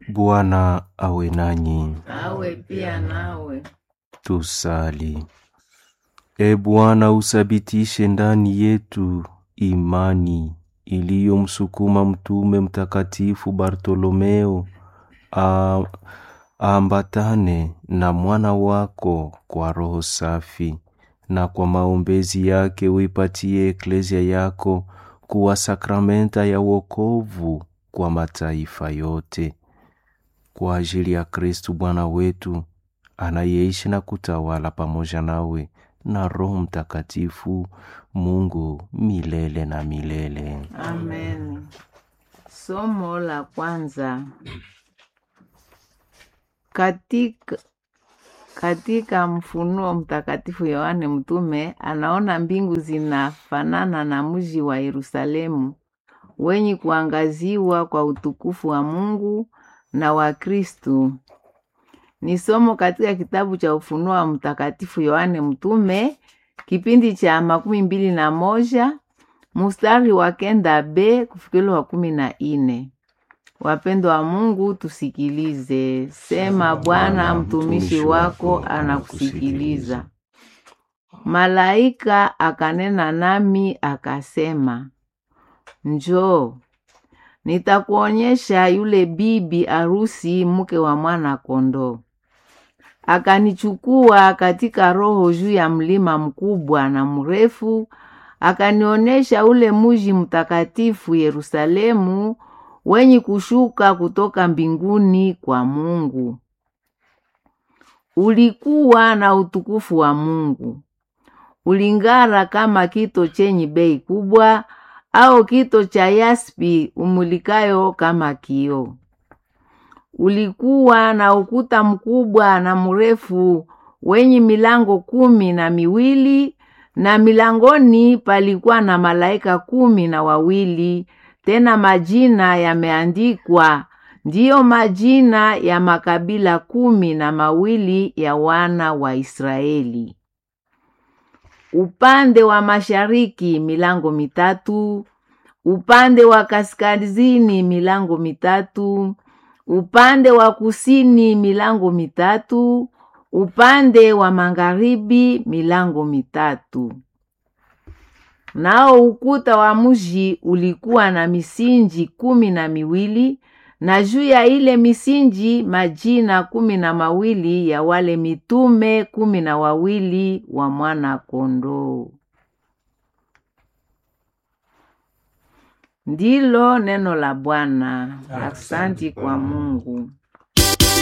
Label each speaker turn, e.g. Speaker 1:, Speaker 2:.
Speaker 1: Bwana awe nanyi.
Speaker 2: awe pia nawe.
Speaker 1: Tusali. E Bwana, usabitishe ndani yetu imani iliyomsukuma mtume mtakatifu Bartolomeo a- aambatane na mwana wako kwa roho safi, na kwa maombezi yake uipatie eklezia yako kuwa sakramenta ya wokovu kwa mataifa yote kwa ajili ya Kristu Bwana wetu anayeishi na kutawala pamoja nawe na Roho Mtakatifu, Mungu milele na milele.
Speaker 2: Amen. Somo la kwanza katika, katika Mfunuo Mtakatifu Yohane mtume anaona mbingu zinafanana na mji wa Yerusalemu wenye kuangaziwa kwa utukufu wa Mungu na wa Kristu. Ni somo katika kitabu cha Ufunuo wa Mtakatifu Yohane mtume kipindi cha makumi mbili na moja mustari wa kenda b kufikiri wa kumi na ine. Wapendo wa Mungu, tusikilize. Sema Bwana, mtumishi wako anakusikiliza. Malaika akanena nami akasema, njoo, nitakuonyesha yule bibi arusi, mke wa mwana kondoo. Akanichukua katika roho juu ya mlima mkubwa na mrefu, akanionyesha ule muji mtakatifu Yerusalemu wenye kushuka kutoka mbinguni kwa Mungu. Ulikuwa na utukufu wa Mungu, uling'ara kama kito chenye bei kubwa, au kito cha yaspi umulikayo kama kioo. Ulikuwa na ukuta mkubwa na mrefu wenye milango kumi na miwili, na milangoni palikuwa na malaika kumi na wawili, tena majina yameandikwa, ndiyo majina ya makabila kumi na mawili ya wana wa Israeli. Upande wa mashariki milango mitatu, upande wa kaskazini milango mitatu, upande wa kusini milango mitatu, upande wa magharibi milango mitatu. Nao ukuta wa mji ulikuwa na misinji kumi na miwili na juu ya ile misinji majina kumi na mawili ya wale mitume kumi na wawili wa mwana kondoo. Ndilo neno la Bwana. Aksanti kwa Mungu.